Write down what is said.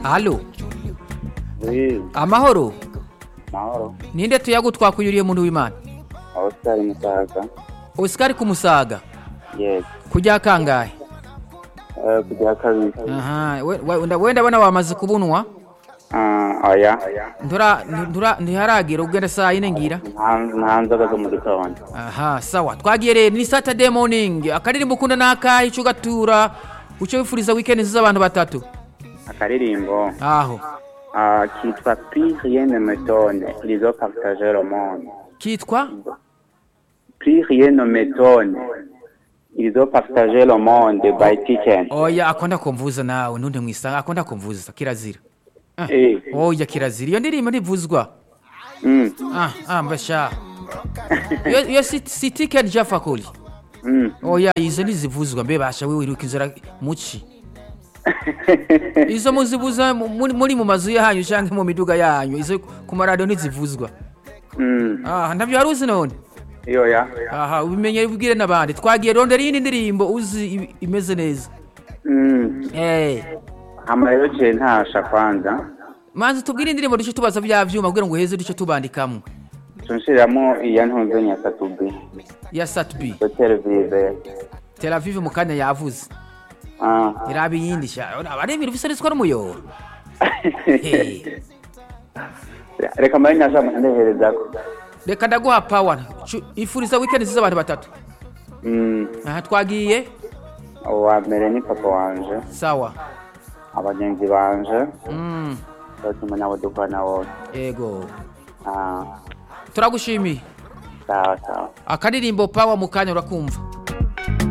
halo Oui, amahoro mahoro. ninde tuyagu twakuyuriye muntu w'imana Oscar Musaga. osikari kumusaga Yes. kujya kangahe Eh, kujya kabiri. aha we- we- nda- wenda bana wamaze kubunwa Ah, oya. ndura ndura ntiharagira ugenda saa yine ngira Nta nta nzoga zo mu gitondo. aha sawa twagiye rero ni saturday morning akaririmbo ukunda n'akahe ico ugatura uco wifuriza weekend nziza abantu batatu Akaririmbo aho ah, kitwa Plus rien ne me donne. Ils ont partagé le monde. kitwa Plus rien ne me donne. Ils ont partagé le monde by Kitchen. oya akonda kumvuza nawe ntunde mwisanga akonda kumvuza kirazira Eh. oya kirazira iyo ndirimbo ntivuzwa Mm. ah ah mbasha iyo iyo si si ticket jafa kuli Mm. oya izo ntizivuzwa mbe basha wewe wiruka inzira muci izo muzibuza mu- muri muri mu mazu yanyu canke mu miduga yanyu izo ku maradiyo ntizivuzwa Mm. ah ntabyo wari uzi none Iyo ya. aha ubimenye ubwire n'abandi twagiye rondera iyindi ndirimbo uzi i- imeze neza Mm. eh Hama rero je ntasha kwanza. manzi tubwire indirimbo duce tubaza bya vyuma kugira ngo uheze duce tubandikamwo Tunshiramo iya ntunze nyakatubi. ya satb Hotel Vive. tel aviv mu kanya yavuze Ah. iraba iyindi sha abaremera ufise riswa n'umuyoro Eh, reka mbari nasha ndeherezako reka ndaguha pawa Cu- ifuriza weekend nziza abantu batatu Mm, aha twagiye uwa mbere ni papa wanje sawa abagenzi banje Mm, batuma nabo dukorana bose ego Ah, turagushimiye sawa sawa akaririmbo pawa mu kanya urakumva